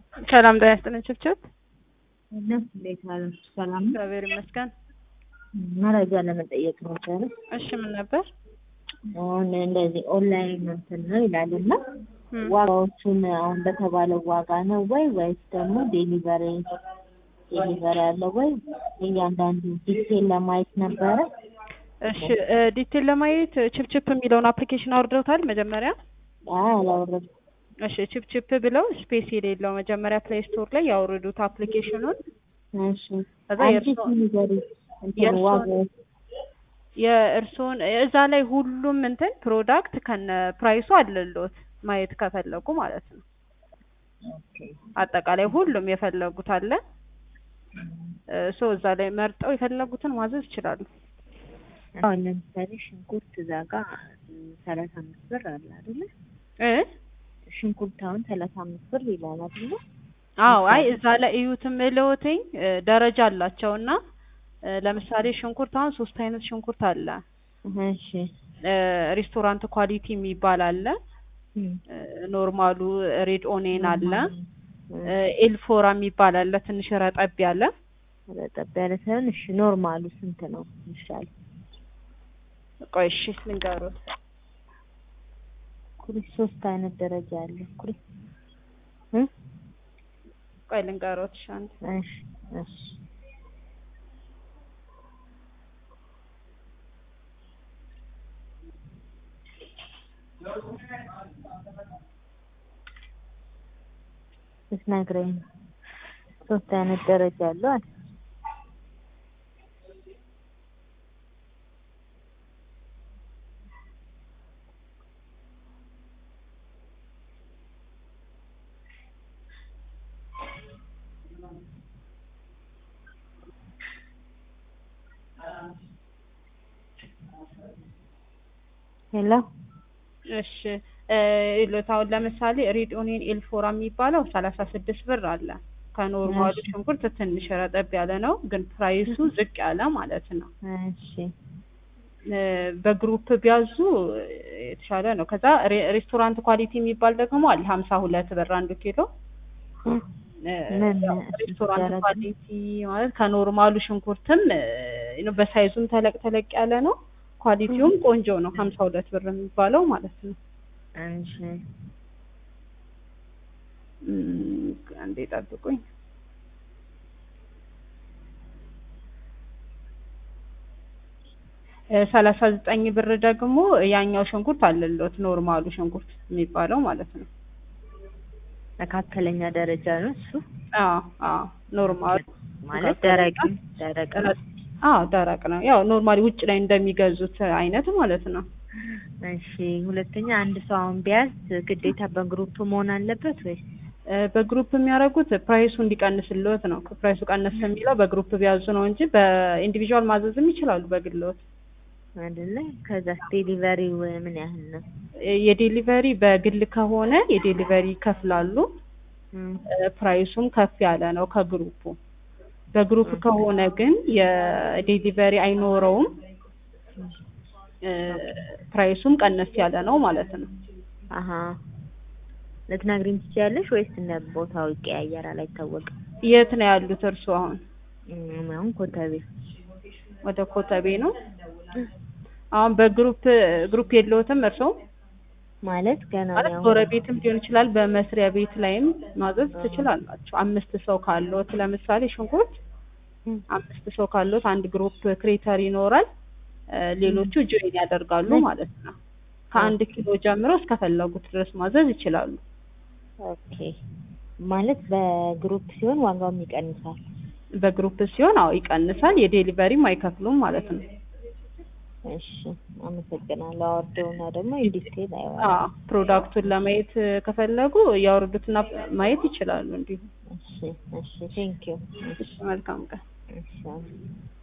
ሰላም ጤና ይስጥልኝ ችብችብ። እነሱ እንዴት ዋላችሁ? ሰላም ነው? እግዚአብሔር ይመስገን። መረጃ ለመጠየቅ ነበረ። እሺ ምን ነበር? አሁን እንደዚህ ኦንላይን እንትን ነው ይላል እና እም፣ ዋጋዎቹን አሁን በተባለው ዋጋ ነው ወይ ወይስ ደግሞ ዴሊቨሪ ዴሊቨሪ አለው ወይ? እያንዳንዱ ዲቴል ለማየት ነበረ። እሺ እ ዲቴል ለማየት ችፕችፕ የሚለውን አፕሊኬሽን አውርደውታል መጀመሪያ? አይ አላወረድኩም። እሺ ችፕችፕ ብለው ስፔስ የሌለው መጀመሪያ ፕሌይ ስቶር ላይ ያወርዱት አፕሊኬሽኑን። እሺ ከዛ አንቺ የእርሶ ንገሪ እንትን የእርሶን- ዋጋው የእርስዎን እዛ ላይ ሁሉም እንትን ፕሮዳክት ከነ ፕራይሱ አለሎት ማየት ከፈለጉ ማለት ነው። ኦኬ አጠቃላይ ሁሉም የፈለጉት አለ። ሶ እዛ ላይ መርጠው የፈለጉትን ማዘዝ ይችላሉ። አሁን ለምሳሌ ሽንኩርት እዛ ጋር ሰላሳ አምስት ብር አለ አይደለ? እ ሽንኩርት አሁን ሰላሳ አምስት ብር ይላል አይደለ? አዎ አይ እዛ ላይ እዩትም እልዎትኝ እ ደረጃ አላቸው እና እ ለምሳሌ ሽንኩርት አሁን ሶስት አይነት ሽንኩርት አለ። እሺ እ ሬስቶራንት ኳሊቲ የሚባል አለ። እም፣ እ ኖርማሉ ሬድ ኦኔን አለ። እም፣ እ ኤልፎራ የሚባል አለ ትንሽ ረጠብ ያለ። ረጠብ ያለ ሳይሆን እሺ ኖርማሉ ስንት ነው ይሻላል? ቆይ እሺ ልንገሩት። ኩሪ ሶስት አይነት ደረጃ አለ ኩሪ እ ቆይ ልንገሩት። እሺ አንድ እሺ እሺ ስትነግረኝ ነው። ሶስት አይነት ደረጃ አለው አለ። ሄሎ እሺ እ ይሉት አሁን ለምሳሌ ሬድ ኦኒየን ኤልፎራ የሚባለው ሰላሳ ስድስት ብር አለ። ከኖርማሉ እሺ። ሽንኩርት ትንሽ ረጠብ ያለ ነው፣ ግን ፕራይሱ ዝቅ ያለ ማለት ነው። እሺ እ በግሩፕ ቢያዙ የተሻለ ነው። ከዛ ሬ- ሬስቶራንት ኳሊቲ የሚባል ደግሞ አለ ሀምሳ ሁለት ብር አንዱ ኪሎ። እ ምን ያው ሬስቶራንት ደረጃ? ኳሊቲ ማለት ከኖርማሉ ሽንኩርትም እ ነው በሳይዙም ተለቅ ተለቅ ያለ ነው። ኳሊቲውም ቆንጆ ነው። ሀምሳ ሁለት ብር የሚባለው ማለት ነው። እሺ እም፣ አንዴ ጠብቁኝ። ሰላሳ ዘጠኝ ብር ደግሞ ያኛው ሽንኩርት አለሎት ኖርማሉ ሽንኩርት የሚባለው ማለት ነው። መካከለኛ ደረጃ ነው እሱ አዎ አዎ ኖርማሉ ማለት ደረቅ ደረቅ ነው። አዎ ደረቅ ነው። ያው ኖርማሊ ውጭ ላይ እንደሚገዙት አይነት ማለት ነው። እሺ ሁለተኛ አንድ ሰው አሁን ቢያዝ ግዴታ በግሩፕ መሆን አለበት ወይስ እ በግሩፕ የሚያደርጉት ፕራይሱ እንዲቀንስልዎት ነው። ፕራይሱ ቀነስ የሚለው በግሩፕ ቢያዙ ነው እንጂ በኢንዲቪዥዋል ማዘዝም ይችላሉ በግልዎት። አይደለ? ከዛ ዴሊቨሪው ምን ያህል ነው? የዴሊቨሪ በግል ከሆነ የዴሊቨሪ ይከፍላሉ። እም፣ እ ፕራይሱም ከፍ ያለ ነው ከግሩፑ። በግሩፕ ከሆነ ግን የዴሊቨሪ አይኖረውም። እ ፕራይሱም ቀነስ ያለ ነው ማለት ነው። አሀ ልትነግሪኝ ትችያለሽ ወይስ እንደ ቦታው ይቀያየራል? አይታወቅም። የት ነው ያሉት እርስዎ አሁን? እም፣ አሁን ኮተቤ ወደ ኮተቤ ነው። አሁን በግሩፕ ግሩፕ የለዎትም እርስዎ? ማለት ገና ማለት ነው። ጎረቤትም ሊሆን ይችላል። በመስሪያ ቤት ላይም ማዘዝ ትችላላችሁ። አምስት ሰው ካለዎት ለምሳሌ ሽንኩርት እም፣ አምስት ሰው ካለዎት አንድ ግሩፕ ክሬተር ይኖራል። እ ሌሎቹ ጆይን ያደርጋሉ ማለት ነው። ከአንድ ኪሎ ጀምሮ እስከፈለጉት ድረስ ማዘዝ ይችላሉ። ኦኬ ማለት በግሩፕ ሲሆን ዋጋውም ይቀንሳል። በግሩፕ ሲሆን አዎ ይቀንሳል። የዴሊቨሪም አይከፍሉም ማለት ነው። እሺ አመሰግናለሁ። አወርደውና ደግሞ ዲቴል አይዋል። አዎ ፕሮዳክቱን ለማየት ከፈለጉ ያወርዱትና ማየት ይችላሉ። እንዲሁ እሺ እሺ ቴንክ ዩ እሺ፣ መልካም ቀን። እሺ